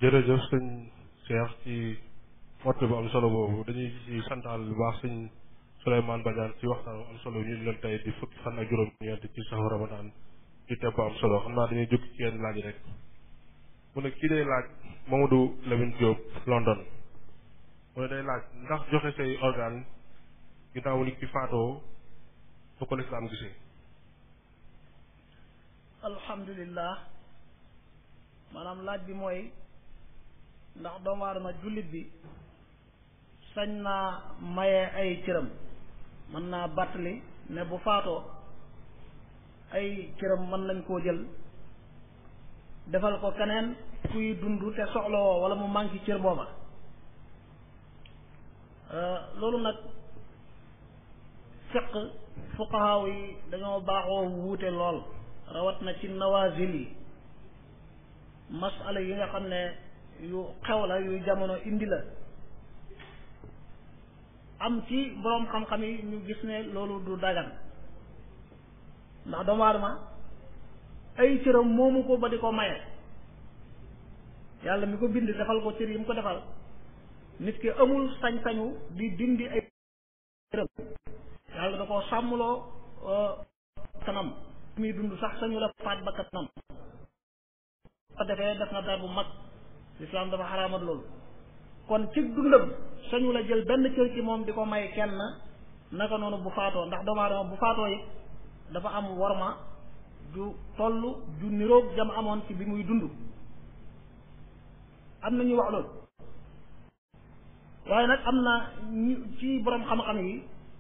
jërëjëf sëñ Cheikh ci woote bu am solo boobu dañuy ci santaal bu baax sëñ Souleymane Badiane ci waxtaan bu am solo ñu leen tey di fukki fan ak juróom-ñeent ci saxu Ramadan ci tepp am solo xam naa dañuy jóg ci yenn laaj rek mu ne kii day laaj Mamadou Lamine Diop London mu ne day laaj ndax joxe say organe ginnaaw nit ki faatoo fu ko lislaam gisee alhamdulillah maanaam laaj bi mooy ndax doomu aadama jullit bi sañ naa maye ay cëram mën naa bàttali ne bu faatoo ay cëram mën nañ koo jël defal ko keneen kuy dund te soxlawoo wala mu manqué cër booba loolu nag fiq fuqahaaw yi dañoo baaxoo wuute lool rawat na ci nawazil yi masala yi nga xam ne yu xew la yu jamono indi la am ci boroom xam-xam yi ñu gis ne loolu du dagan ndax doomu aadama ay cëram moomu ko ba di ko maye yàlla mi ko bind defal ko cër yi mu ko defal nit ki amul sañ-sañu di dindi ay cëram yàlla da koo sàmmloo kanam muy dund sax sañu la faat ba kanam ko defee def na dara bu mag lislaam dafa xaraamat loolu kon ci dundam sañu la jël benn cër ci moom di ko may kenn naka noonu bu faatoo ndax doomu aadama bu faatoo it dafa am worma ju toll ju niroog jam amoon ci bi muy dund am na ñuy wax loolu waaye nag am na ñu ci borom xam-xam yi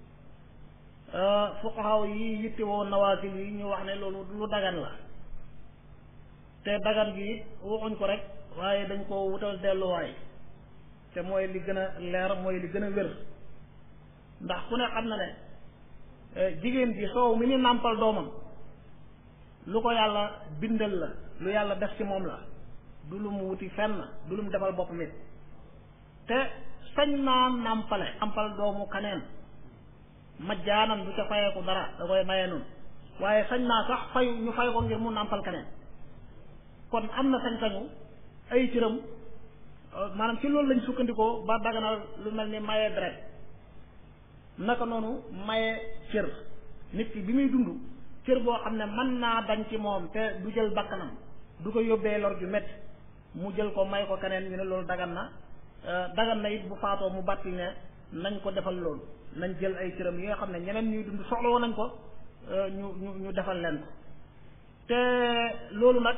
fuqahaw yi yittewoo nawaasil yi ñu wax ne loolu lu dagan la te dagan gi waxuñ ko rek waaye dañ ko wutal delluwaay te mooy li gën a leer mooy li gën a wér ndax ku ne xam na ne jigéen ji soow mi ni nàmpal doomam lu ko yàlla bindal la lu yàlla def ci moom la du lu mu wuti fenn du lu mu defal boppam it te sañ naa nàmpale nàmpal doomu kaneen majjaanan du ca fayeeku dara da koy mayee noonu waaye sañ naa sax fayu ñu fay ko ngir mu nàmpal kaneen kon am na sañ-sañu ay cëram maanaam ci loolu lañ sukkandikoo ba daganal lu mel ni maye deret naka noonu maye cër nit ki bi muy dund cër boo xam ne mën naa dañ ci moom te du jël bakkanam du ko yóbbee lor ju métti mu jël ko may ko keneen ñu ne loolu dagan na dagan na it bu faatoo mu bàtti ne nañ ko defal loolu nañ jël ay cëram yi nga xam ne ñeneen ñuy dund soxla woon nañ ko ñu ñu ñu defal leen ko te loolu nag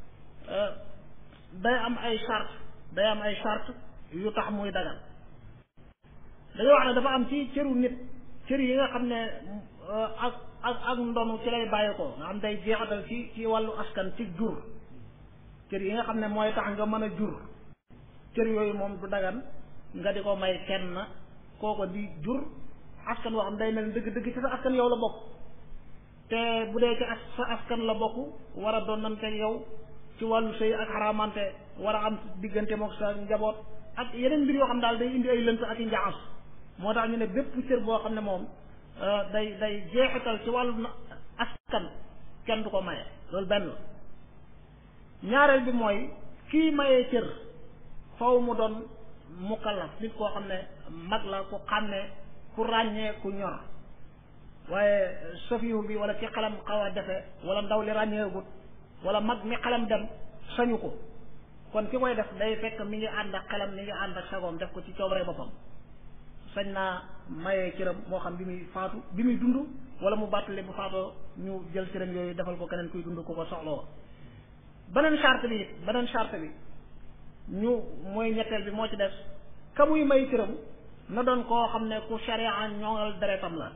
day am ay charte day am ay charte yu tax muy dagan dañoo wax ne dafa am ci cëru nit cër yi nga xam ne ak ak ak ndonu ci lay bàyyi ko nga xam day jeexatal ci ci wàllu askan ci jur cër yi nga xam ne mooy tax nga mën a jur cër yooyu moom du dagan nga di ko may kenn kooko di jur askan woo xam day mel dëgg dëgg ci sa askan yow la bokk te bu dee ci sa askan la bokk war a doon nante yow ci wàllu sëy ak xaraamante war a am diggante mook sa njaboot ak yeneen mbir yoo xam daal day indi ay lënt ak i njaxas moo tax ñu ne bépp cër boo xam ne moom day day jeexital ci wàllu askan kenn du ko maye loolu benn la ñaareel bi mooy kii mayee cër faw mu doon mukallaf nit koo xam ne mag la ku xàmmee ku ràññee ku ñor waaye sofiwu bi wala ci xelam xaw a defe wala ndaw li ràññeegut wala mag mi xelam dem sañu ko kon ki koy def day fekk mi ngi ànd ak xelam mi ngi ànd ak sagoom def ko ci coobare boppam sañ naa mayee cëram moo xam bi muy faatu bi muy dund wala mu bàttali bu faatoo ñu jël cëram yooyu defal ko keneen kuy dund ku ko soxloo beneen charte bi it beneen charte bi ñu mooy ñetteel bi moo ci des ka muy may cëram na doon koo xam ne ku sharia ñoŋal deretam la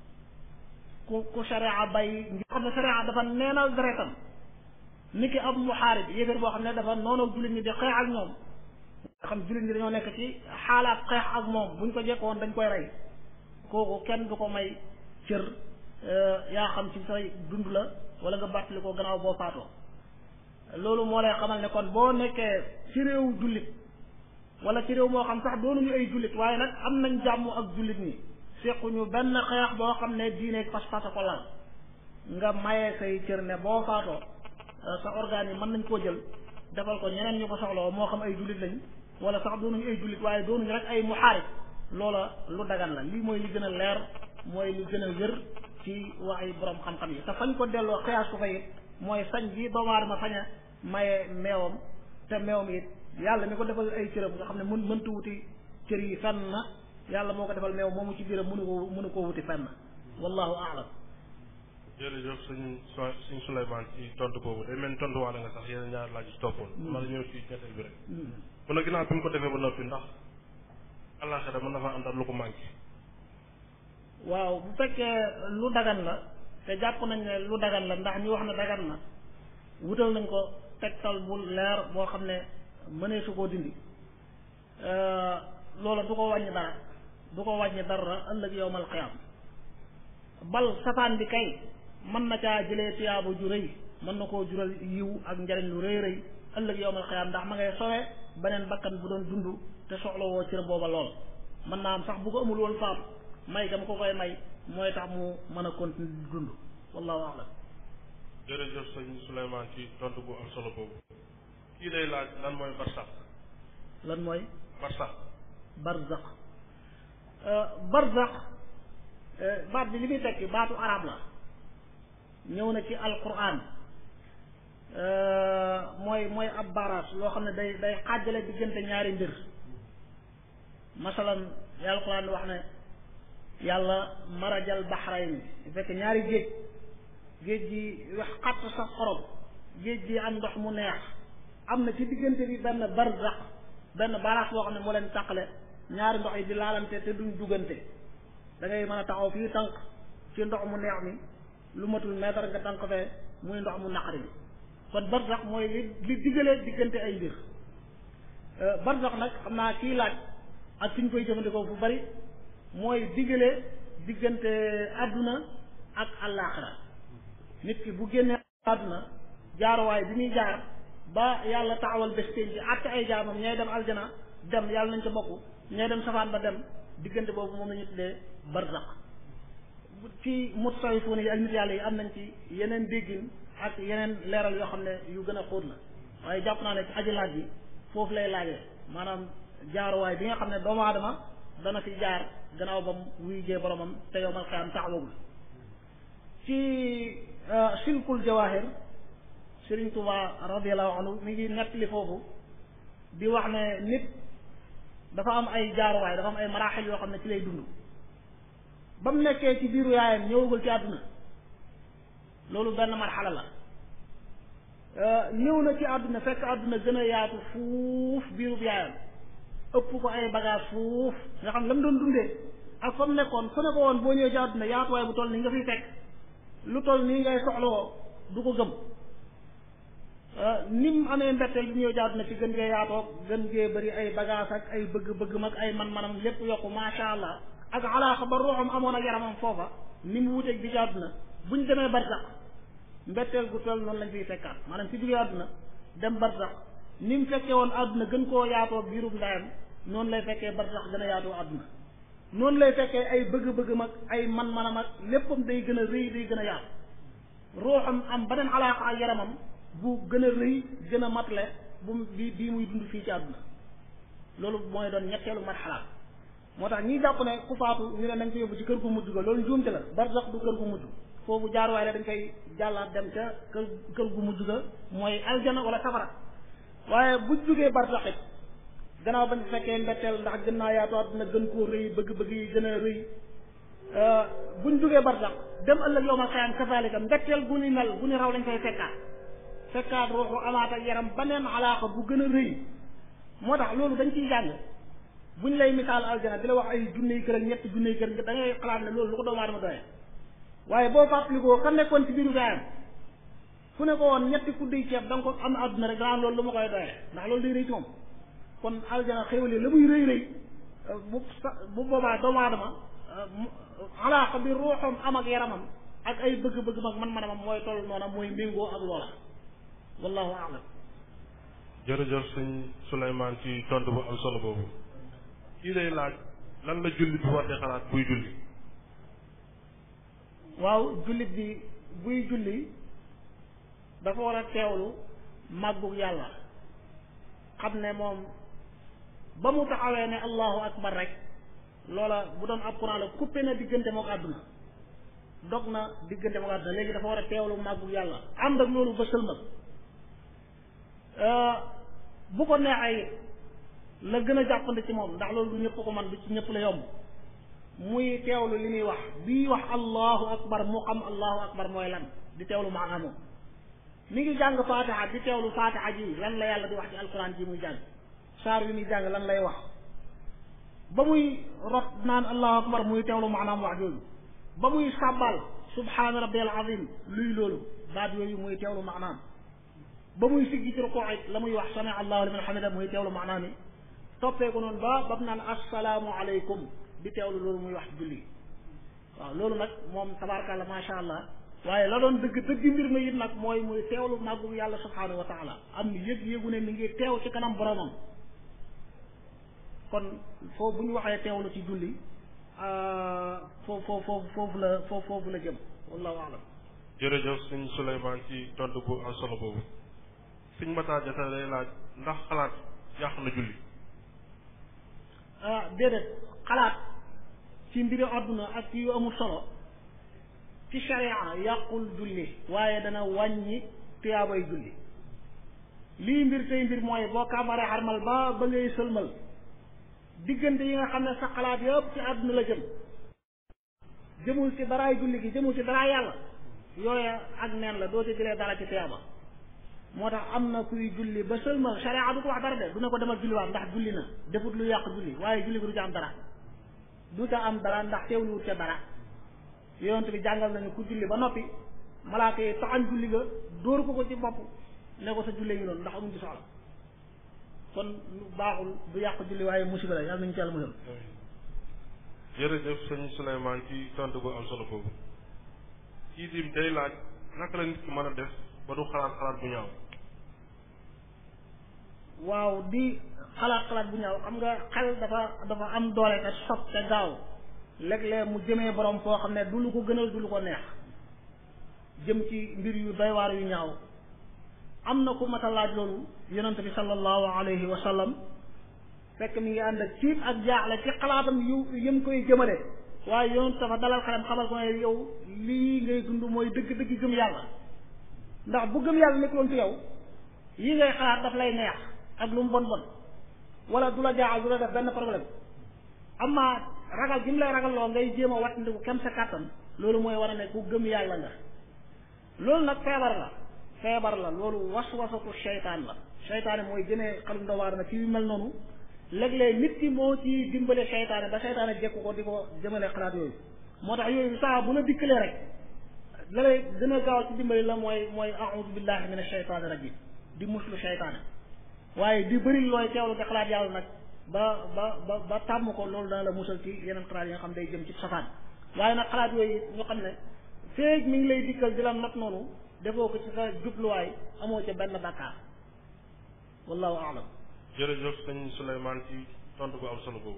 ku ku sharia bay ngir xam ne sharia dafa neenal deretam ni ki ab muxaarib yéeféer boo xam ne dafa noonu jullit ñi di xeex ak ñoom nga xam jullit ñi dañoo nekk ci xaalaat xeex ak moom buñ ko jekkoon dañ koy rey kooku kenn du ko may cër yaa xam ci say dund la wala nga bàttali ko gannaaw boo faatoo loolu moo lay xamal ne kon boo nekkee ci réew jullit wala ci réew moo xam sax doonuñu ay jullit waaye nag am nañ jàmm ak jullit ñi sequñu benn xeex boo xam ne diine pas-pas ko lal nga mayee say cër ne boo faatoo sa organes yi mën nañ koo jël defal ko ñeneen ñu ko soxla moo xam ay jullit lañ wala sax doonuñu ay jullit waaye doonuñu rek ay muxaarib loola lu dagan la lii mooy li gën a leer mooy li gën a wér ci waxi borom xam-xam yi te fañ ko delloo xiyaas ko fa it mooy sañ bi doomu aadama fañ a maye meewam te meewam it yàlla mi ko defal ay cëram nga xam ne mën mëntu wuti cër yi fenn na yàlla moo ko defal meew moomu ci biiram mënu ko mënu koo wuti fenn wallahu aalam jërëjëf suñ suñ Souleymane ci tontu boobu day mel ni tontu waale nga sax yeneen ñaar laaj ci toppoon ma la ñëw ci ñetteel bi rek mun a ginnaaw bi mu ko defee ba noppi ndax àllaaxira mën na fa àndal lu ko manqué waaw bu fekkee lu dagan la te jàpp nañ ne lu dagan la ndax ñu wax ne dagan na wutal nañ ko tegtal bu leer boo xam ne mënee su koo dindi loola du ko wàññi dara du ko wàññi dara ëllëg yowmal xiyaam bal safaan bi kay mën na caa jëlee tiyaabu ju rëy mën na koo jural yiw ak njariñ lu rëy rëy ëllëg yowmal xiyaam ndax ma ngay sowe beneen bakkan bu doon dund te soxla woo cër booba lool mën naa am sax bu ko amul woon faatu may gam ko koy may mooy tax mu mën a continuer di dund wallahu a'lam jërëjëf sëñ Souleymane ci tontu bu am solo boobu kii day laaj lan mooy barsax lan mooy barsax barzax barzax baat bi li muy tekki baatu arab la ñëw na ci alquran mooy mooy ab baaraas loo xam ne day day xaajale diggante ñaari mbir masalan yàlla alquran wax ne yàlla marajal baxrayn fekk ñaari géej géej gi wax xatt sa xorom géej gi am ndox mu neex am na ci diggante bi benn barzax benn baaraas boo xam ne moo leen tàqale ñaari ndox yi di laalante te duñ duggante da ngay mën a taxaw fii tànk ci ndox mu neex mi lu matul mètre nga tànk fee muy ndox mu naqari mi kon barzax mooy li li diggalee diggante ay mbir barzax nag xam naa kii laaj ak fi ñu koy jëfandikoo fu bari mooy diggale diggante àdduna ak àllaaxira nit ki bu génnee àdduna jaaruwaay bi muy jaar ba yàlla taxawal bés pénc ci àtte ay jaamam ñooy dem aljana dem yàlla nañ ca bokk ñooy dem safaan ba dem diggante boobu moom la ñu tuddee barzaq ci mutasawwifuun yi ak nit yàlla yi am nañ ci yeneen déggin ak yeneen leeral yoo xam ne yu gën a xóot la waaye jàpp naa ne ci aji laaj bi foofu lay laajee maanaam jaaruwaay bi nga xam ne doomu aadama dana fi jaar gannaaw ba mu wuy jee boromam te yowmal xiyaam taxawagul ci silkul jawahir Sëriñ Tuubaa radiyallahu anhu mi ngi nettali foofu di wax ne nit dafa am ay jaaruwaay dafa am ay maraaxil yoo xam ne ci lay dund ba mu nekkee ci biiru yaayam ñëwagul ci àdduna loolu benn marxala la ñëw na ci àdduna fekk àdduna gën a yaatu fuuf biirub yaayam ëpp ko ay bagage fuuf nga xam la mu doon dundee ak fa mu nekkoon su ne ko woon boo ñëwee ci àdduna yaatuwaay bu toll nii nga fiy fekk lu toll nii ngay soxlawoo du ko gëm ni mu amee mbetteel bi ñëw ci àdduna ci gën gee yaatoog gën gee bëri ay bagage ak ay bëgg-bëgg mag ay man-manam lépp yokku macha allah ak alaaxa ba ruuxam amoon ak yaramam foofa ni mu wuteeg bi ci àdduna buñ demee barsax mbetteel gu toll noonu lañ fiy fekkaat maanaam ci jógee àdduna dem barsax ni mu fekkee woon àdduna gën koo yaatoo biirub ndayam noonu lay fekkee barsax gën a yaatoo àdduna noonu lay fekkee ay bëgg-bëgg mag ay man-manam ak léppam day gën a rëy day gën a yaatu ruuxam am beneen alaaxa ak yaramam bu gën a rëy gën a matale bu bi bii muy dund fii ci àdduna loolu mooy doon ñetteelu marxalaat moo tax ñi jàpp ne ku faatu ñu ne nañ ko yóbbu ci kër gu mujj ga loolu njuumte la barsax du kër gu mujj foofu jaaruwaay la dañ koy jàllaat dem ca kër kër gu mujj ga mooy aljana wala safara waaye bu jógee barsax it gannaaw bañ fekkee mbetteel ndax gën naa yaatu àdduna gën koo rëy bëgg-bëgg yi gën a rëy buñ jógee barsax dem ëllëg yow ma xayam kazalika mbetteel gu ni mel gu ni raw lañ koy fekkaat fekkaat ruuxu amaat ak yaram baneen alaaqa bu gën a rëy moo tax loolu dañ ciy jàng buñ lay misaal aljana di la wax ay junney kër ak ñetti junney kër da ngay xalaat ne loolu lu ko doomu aadama doyee waaye boo fàttalikoo ka nekkoon ci biiru gaayam fu ne ko woon ñetti kudduy ceeb da nga ko am àdduna rek danaan loolu lu ma koy doyee ndax loolu day rëy ci moom kon aljana xéwale la muy rëy rëy bu sa bu boobaa doomu aadama alaaqa bi ruuxam am ak yaramam ak ay bëgg-bëgg mag man manamam mooy toll noona mooy méngoo ak loola wallahu a'lam jërëjëf sëñ Souleymane ci tontu bu am solo boobu kii day laaj lan la jullit bi war di xalaat buy julli waaw jullit bi buy julli dafa war a teewlu màggug yàlla xam ne moom ba mu taxawee ne allahu akbar rek loola bu doon ab Quran la coupé na diggante mook àdduna dog na diggante mook àdduna léegi dafa war a teewlu màggu yàlla ànd ak loolu ba sëlmal bu ko neexee la gën a jàppandi ci moom ndax loolu du ñëpp ko man du ci ñëpp la yomb muy teewlu li muy wax bii wax allahu akbar mu xam allahu akbar mooy lan di teewlu maanaam moom mi ngi jàng fatiha di teewlu fatiha ji lan la yàlla di wax ci alquran ji muy jàng saar wi muy jàng lan lay wax ba muy rot naan allahu akbar muy teewlu maanaam wax jooju ba muy sàbbal subhaana rabbiyal azim luy loolu baat yooyu muy teewlu maanaam ba muy siggi ci rukoo it la muy wax sami allahu liman hamida muy teewlu maanaam yi toppee ko noonu ba ba mu naan assalaamu aleykum di teewlu loolu muy wax julli waaw loolu nag moom tabaarkàlla macha allah waaye la doon dëgg dëgg mbir ma it nag mooy muy teewlu màggu yàlla subhaanahu wa taala am yëg-yëgu ne mi ngi teew ci kanam boromam kon foofu bu ñu waxee teewlu ci julli foofu foofu foofu la foofu foofu la jëm wallahu alam jërëjëf sëñ Souleymane ci tontu bu am solo boobu sëñ Matar Diatta day laaj ndax xalaat yàq na julli ah déedéet xalaat ci mbiri àdduna ak ci yu amul solo ci sharia yàqul julli waaye dana wàññi tuyaabay julli lii mbir tey mbir mooy boo kàmbaree xarmal ba ba ngay sëlmal diggante yi nga xam ne sa xalaat yëpp ci àdduna la jëm jëmul ci daraay julli gi jëmul ci daraay yàlla yooya ak neen la doo ci jëlee dara ci tuyaaba moo tax am na kuy julli ba sëlmal sharia du ko wax dara de du ne ko demal julliwaat ndax julli na defut lu yàq julli waaye julli gi du ca am dara du ca am dara ndax teewluwut ca dara yonent bi jàngal nañu ku julli ba noppi malaaka yi taxañ julli ga dóor ko ko ci bopp ne ko sa julli ngi noonu ndax amuñ ci soxla kon lu baaxul du yàq julli waaye musiba la yàlla nañu ci yàlla musal jërëjëf sëñ Souleymane ci tontu bu am solo boobu kii dim day laaj naka la nit ki mën a def ba du xalaat xalaat bu ñaaw waaw di xalaat xalaat bu ñaaw xam nga xel dafa dafa am doole te sob te gaaw léeg-léeg mu jëmee borom foo xam ne du lu ko gënal du lu ko neex jëm ci mbir yu doy waar yu ñaaw am na ku mat a laaj loolu yonent bi sallallahu alayhi wa sallam fekk mi ngi ànd ak ciib ak jaaxle ci xalaatam yu yëm koy jëmale waaye yonent dafa dalal xelam xamal ko ne yow lii ngay dund mooy dëgg-dëgg gëm yàlla ndax bu gëm yàlla nekkuloon ci yow yi ngay xalaat daf lay neex ak lu mu bon bon wala du la jaaxal du la def benn problème amma ragal gi mu lay ragal loo ngay jéem a wattandiku kem sa kàttan loolu mooy war a ne ku gëm yàlla nga loolu nag feebar la feebar la loolu waswasatu seytaan la seytaane mooy jëmee xelum doomu aadama ci yu mel noonu léeg-léeg nit ki moo ci dimbale seytaane ba seytaane jekku ko di ko jëmale xalaat yooyu moo tax yooyu saa bu la dikkalee rek la lay gën a gaaw ci dimbali la mooy mooy a'udhu billahi min asheytaani rajim di muslu seytaane waaye di bëri looy teewlu te xalaat yàlla nag ba ba ba ba tàmm ko loolu dana la musal ci yeneen xalaat yi nga xam day jëm ci safaan waaye nag xalaat yooyu ñu xam ne feeg mi ngi lay dikkal di la not noonu defoo ko ci sa jubluwaay amoo ca benn bàkkaar wallahu aalam jërëjëf sëñ Souleymane ci tontu bu am solo boobu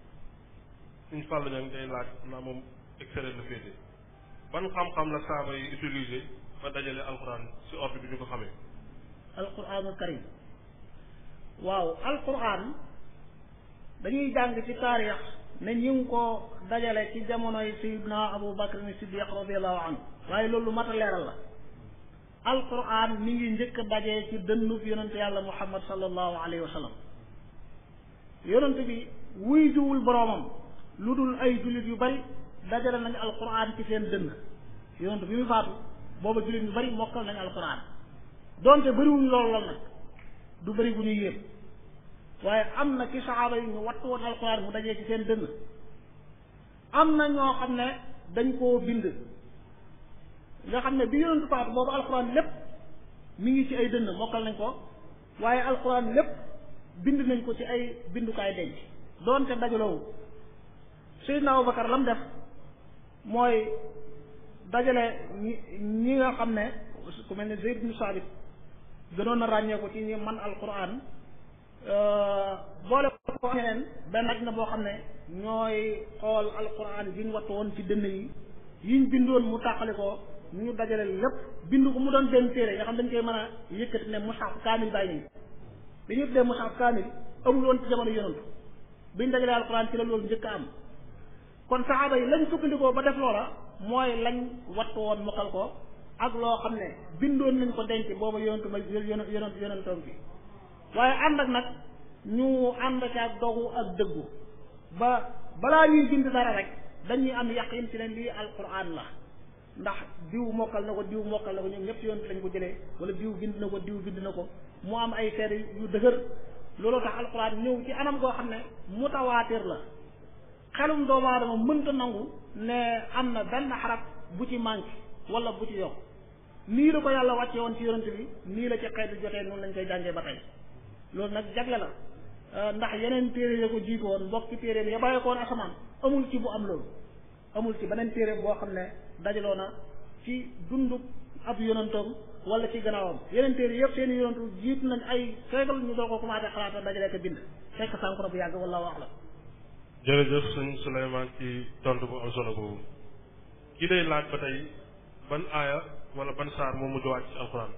suñ fàll ña day laaj naa moom extérieur la féete ban xam-xam la saaba yi utilisé ba dajale alxuraan si ordre bi ñu ko xamee alquranul karim waaw alquran dañuy jàng ci taarix ne ñu ngi ko dajale ci jamonoy sayidna abu bakr ni siddiq radiallahu anhu waaye loolu mat a leeral la alquran mi ngi njëkk a dajee ci dënnub yonente yàlla muhammad sallallahu alayhi wa sallam yonente bi wuy juwul boroomam lu dul ay jullit yu bari dajale nañu alquran ci seen dënn yonente bi muy faatu booba jullit yu bari mokkal nañu alquran donte bëriwuñ loolu lool nag du bëri bu ñuy yéem waaye am na ci saxaaba yi ñu wattu woon alquran mu dajee ci seen dënn am na ñoo xam ne dañ koo bind nga xam ne bi yonentu faatu boobu alquran lépp mi ngi ci ay dënn mokkal nañ ko waaye alquran lépp bind nañ ko ci ay bindukaay denc doonte dajaloowu Seydina Abubakar lam def mooy dajale ñi ñi nga xam ne ku mel ne Zayd ibn Saabit gënoon na ràññee ko ci ñi man alquran boole ko ñeneen benn aj na boo xam ne ñooy xool alquran yi ñu wattu woon ci dënn yi yiñ bindoon mu tàqali ko ñu dajale lépp bind ko mu doon benn téere nga xam dañ koy mën a yëkkati ne mushaf kaamil bàyyi nañ li ñu tuddee mushaf kaamil amul woon ci jamono yonantu biñ dajalee alquran ci la loolu njëkk a am kon saxaaba yi lañ sukkandikoo ba def loola mooy lañ wattu woon mokkal ko ak loo xam ne bindoon nañ ko denc booba yonantu ma yonant yonantoom bi waaye ànd ak nag ñu ànd ci ak dogu ak dëggu ba balaa ñuy bind dara rek dañuy am yaqin ci ne lii alquran la ndax diw mokkal na ko diw mokkal na ko ñoom ñëpp yoon lañ ko jëlee wala diw bind na ko diw bind na ko mu am ay seede yu dëgër looloo tax alquran ñëw ci anam goo xam ne mutawaatir la xelum doomu aadama mënta nangu ne am na benn xaraf bu ci manqué wala bu ci yokk nii la ko yàlla wàcce woon ci yonent bi nii la ci xeetu jotee noonu lañ koy jàngee ba tey loolu nag jagle la ndax yeneen téere ya ko jiitu woon mbokki téere bi ya bàyyi ko woon asamaan amul ci bu am loolu amul ci beneen téere boo xam ne dajaloo na ci dundu ab yonantoom wala ci gannaawam yeneen téere yëpp seen i yonantu jiitu nañ ay seegal ñu doo ko commencé xalaata dajale ko bind fekk sànq na bu yàgg wala wax la jërëjëf sëñ Souleymane ci tontu bu am solo boobu ki day laaj ba tey ban aaya wala ban saar moo mujj wàcc ci alxuraan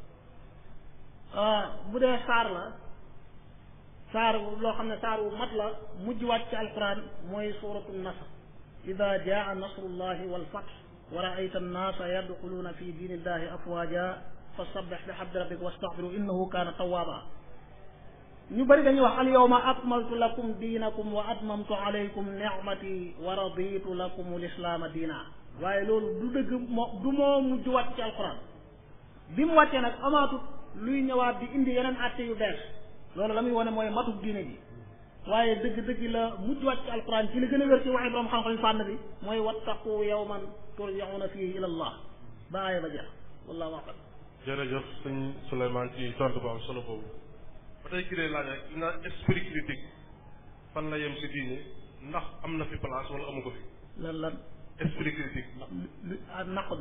bu dee saar la saar loo xam ne saar wu mat la mujj wàcc ci alquran mooy suratu nasr ida jaa nasrullahi walfath wa raayta annaasa yadxuluuna fi diinillahi afwaja fa sabbix bi xamdi rabbika wastaxfiru innahu kaana tawaaba ñu bëri dañuy wax al yawma akmaltu lakum diinakum wa atmamtu alaykum nicmati wa raditu lakum lislaama diina waaye loolu du dëgg moo du moo mujj wàcc ci alquran bi mu wàccee nag amaatut luy ñëwaat di indi yeneen atte yu bees loolu la muy wane mooy matub diine ji waaye dëgg-dëgg la mujj wàcc ci alquran ci li gën a wér ci waxi borom xam-xam fànn bi mooy wattaqu yawman turjauna fihi ila allah ba aaya ba jeex wallahu a'lam jërëjëf sëñ Souleymane ci tontu bu am solo boobu ba tey ki dee laaj rek na esprit critique fan la yem si diine ndax am na fi place wala amu ko fi lan lan esprit critique lu naqdu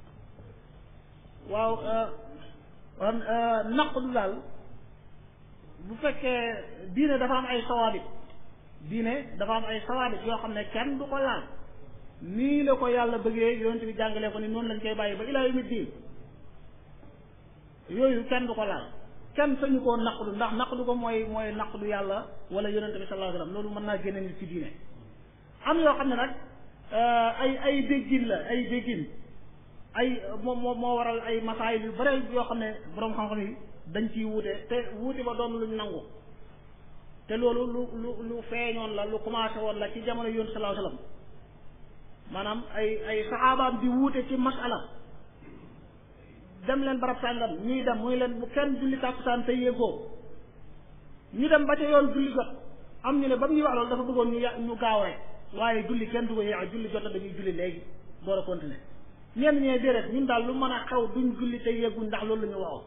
waaw kon naqdu daal bu fekkee diine dafa am ay sawaabit diine dafa am ay sawaabit yoo xam ne kenn du ko laal nii la ko yàlla bëggee yonent bi jàngalee ko ni noonu lañ koy bàyyi ba ilaa yawmi diin yooyu kenn du ko laal kenn sañu koo naqdu ndax naqdu ko mooy mooy naqdu yàlla wala yonent bi sallallahu alayhi wasallam loolu mën naa génne nit ci diine am yoo xam ne nag ay ay déggin la ay déggin ay moo moo moo waral ay masaayil yu bare yoo xam ne boroom xam-xam yi dañ ciy wuute te wuute ba doon luñ nangu te loolu lu lu lu feeñoon la lu commencé woon la ci jamono yoon sallallahu alayhi wasallam maanaam ay ay saxaabaam di wuute ci masala dem leen barab sàngam ñuy dem muy leen bu kenn julli tàkkusaan te yéegoo ñu dem ba ca yoon julli jot am ñu ne ba mu ñuy wax loolu dafa bëggoon ñu ya ñu gaaw rek waaye julli kenn du ko yéex julli jot na dañuy julli léegi door a continuer ñenn ñee déedéet ñun daal lu mën a xew duñ julli te yéeguñ ndax loolu la ñu waxoon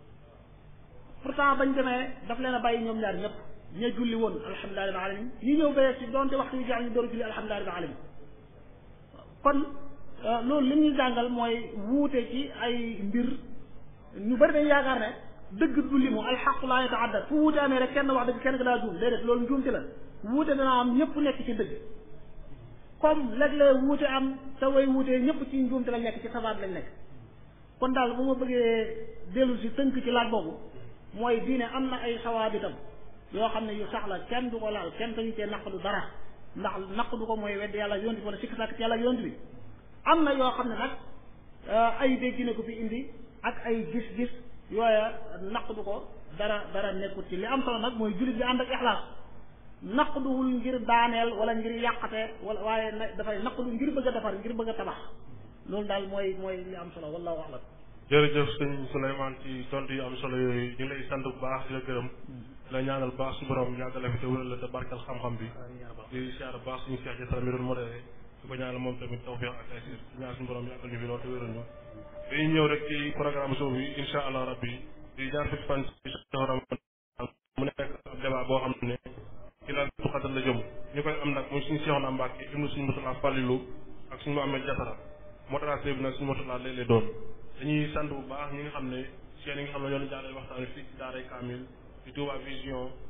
pourtant bañ demee daf leen a bàyyi ñoom ñaar ñëpp ña julli woon alhamdulilah rabbil alamin ñi ñëw bayee ci doonte waxtu yu jeex ñu door a julli alhamdulilah rabbil alamin kon loolu li ñuy jàngal mooy wuute ci ay mbir ñu bari dañ yaakaar ne dëgg du limu alxaqu laa yataadda fu wuute amee rek kenn wax dëgg kenn ko daa juum déedéet loolu njuumte la wuute dana am ñëpp nekk ci dëgg comme léeg-léeg wuute am te way wuute ñëpp ci njuumte lañ nekk ci sabaat lañ nekk kon daal bu ma bëggee dellu si tënk ci laaj boobu mooy diine am na ay sawaabitam yoo xam ne yu sax la kenn du ko laal kenn sañu cee naqdu dara ndax naqdu ko mooy wedd yàlla yonti bi wala sikk sàkk ci yàlla yonti bi am na yoo xam ne nag ay déggine ko fi indi ak ay gis-gis yooya naqdu ko dara dara nekkut ci li am solo nag mooy jullit bi ànd ak ixlaas naqduwul ngir daaneel wala ngir yàqate wala waaye dafay naqdu ngir bëgg a defar ngir bëgg a tabax loolu daal mooy mooy li am solo wallahu a'lam jërëjëf sëñ Souleymane ci tontu yu am solo yooyu ñu lay sant bu baax di la gërëm la ñaanal baax su borom yàggale fi te wéral la te barkal xam-xam bi di siyaar baax suñu seex jatara mi doon modéré di ko ñaanal moom tamit tawfiq ak taysir di ñaan suñu borom yàggal ñu fi loolu te wéral ñu dañuy ñëw rek ci programme soo bi insha allah rabbi di ñaar fukki fan ci Ramadan mu nekk ab débat boo xam ne ci la tuxatal la jëm ñu koy am nag muy suñu Seexuna Mbàkke ibnu suñu Murtala Fàllilu ak suñu Muhammad Jatara modérateur bi nag suñu Murtala lay lay doon dañuy sant bu baax ñi nga xam ne seen yi nga xam ne ñoo ñu jàllale waxtaan wi fii ci daaray Kamil ci Touba Vision